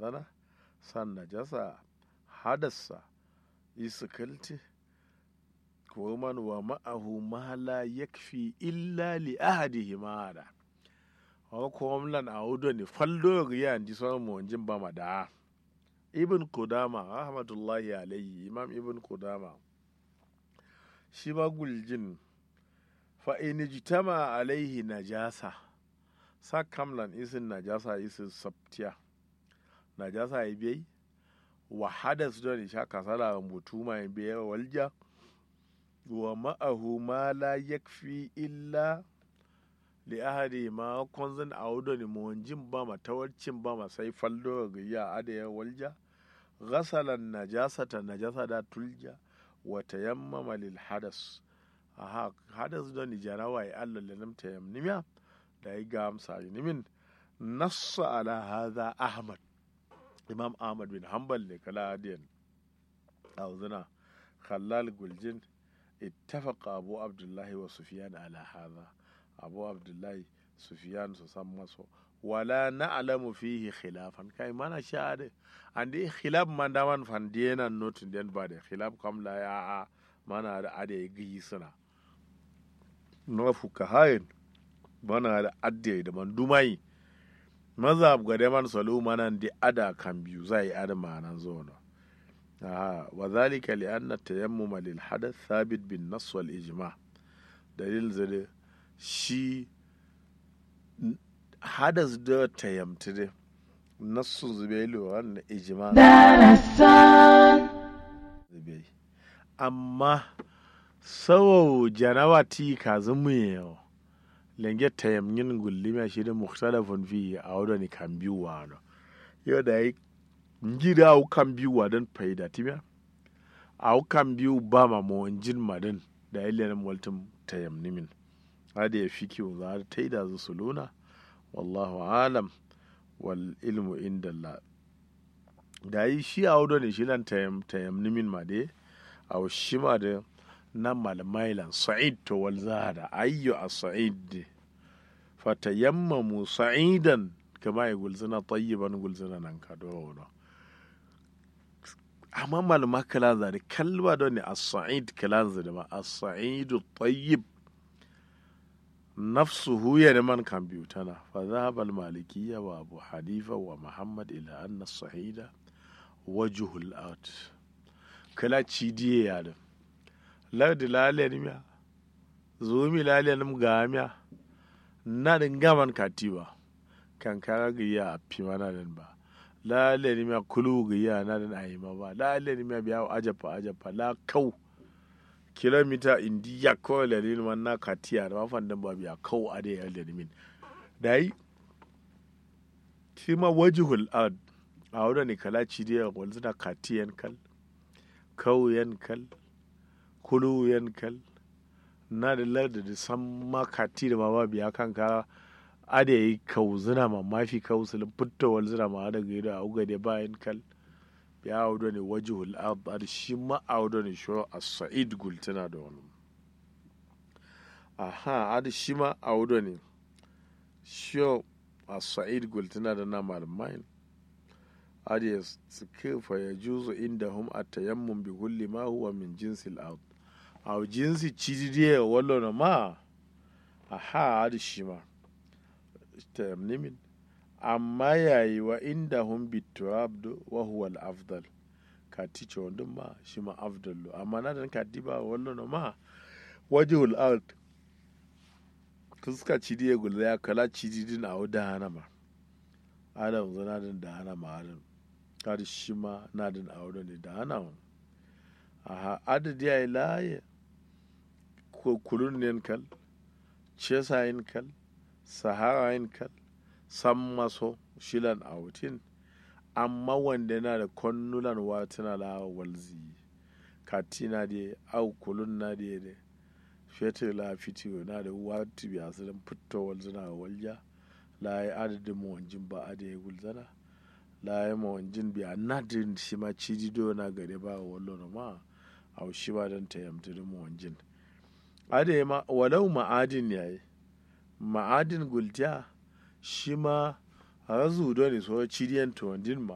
zana san najasa hadassa isikilti ko man wa ma'ahu ma la yakfi illa li ahadihi ma hada wa ko mlan audo ni faldo ya ndi so mo jin ba ma da ibn kudama rahmatullahi alayhi imam ibn kudama shi ba guljin fa in jitama alaihi najasa sa kamlan isin najasa isin sabtiya najasa ya biyai wa hadas don sha kasala mutu mai biyar walja wa ma'ahu ma la yakfi illa li ahadi ma konzan audo ni monjin ba ma tawarcin ba ma sai faldo ga ya adaya walja ghasalan najasata najasa da tulja wa tayammama lil hadas aha hadas don ni jarawa ya Allah lanam tayammimiya da ya ga amsa nimin nassa ala hadha ahmad imam ahmad bin hanbal ne kala hadiyan auzuna khallal guljin ittafaqa abu abdullahi wa sufyan ala hadha abu abdullahi sufyan su san maso wala na'lamu fihi khilafan kai mana sha'ade ande khilaf man da man fan diena notin den ba de khilaf kam la ya a mana da ade gi suna no fuka hayin mana da adde da man dumai mazhab ga da man salu manan di ada kan biyu zai ada manan zono aha wa zalika li anna tayammum lil hadath thabit bin nass wal ijma dalil zade shi hadas da tayammtu de nassu zubailu wannan ijma zubai amma sawo janawati ka zumu yau lenge tayamyin gullima shi da mukhtalafun fi a wadda ni kan biyu wa no yau da yi njida au kan biyu wa don faida timiya au kan biyu ba ma mo jin madin da yi lenin waltin tayamnimin hada ya fi kiwo za ta yi da su suluna wallahu alam wal ilmu inda Allah da yi shi a wadda ne shi nan tayamnimin ma dai a shi ma da na malmailan sa'id to wal zahada ayyu a sa'id fatayammamu sa'idan kama ya gulzina tayyiban gulzina nan ka dono amma malma kala zari kalba don ne as-sa'id kala zari ma as-sa'idu tayyib nafsuhu ya man kan biyu tana fa dhahaba al-malikiyya wa abu hanifa wa muhammad ila anna as-sa'ida wajhul ard kala cidiye ya da lardi lalen miya zumi lalen ga miya na din gaman katiba kan kara ga ya fi mana din ba lalen miya kulu ga ya na din ayima ba lalen miya biya ajafa ajafa la kau kilomita indiya ko lalin wannan katiya da mafan din ba biya kau a da ya lalin da yi shi ma wajihul ad a wadda ne kala cidiya wanzu na katiyan kal kauyen kal kulu yankal na da larda da san makati da mama biya kan ka ada yi kauzuna ma mafi kausulin fitowar zina ma da gaido a uga da bayan kal ya audo ne wajihul ard shi ma audo ne shi a sa'id gultuna da wani aha ada shi ma audo ne shi a sa'id gultuna da na malamain ada ya suke fa ya juzu inda hum a tayammun bi kulli ma huwa min jinsil ard a jinsi cididiye wallo na ma a ha adi shi ma nimin amma yayi wa inda hun biturabdu wa huwa al-afdal ka tice wandun ma shi ma afdalu amma na dan ka diba wallo na ma wajhul ard kuska cidiye gulza ya kala cididin a da hana ma adam zana din da hana ma adam kadi shi ma na din a ne da hana ma aha adadi ya yi laye kulun yin kal cesa yin kal sahara yin kal san maso shilan autin amma wanda na da konnulan watuna la walzi katina da au kulun na da da fetur la fitiyo na da watu biya su dan fito walzuna walja la yi adadin mawanjin ba a da ya gulzana la yi mawanjin biya na da shi ma cidido na gare ba wallo na ma a shi ba don ta yamta da mawanjin ade ma walau ma'adin yayi ma'adin gultiya shi ma razu do ne so cidiyan to wandin ma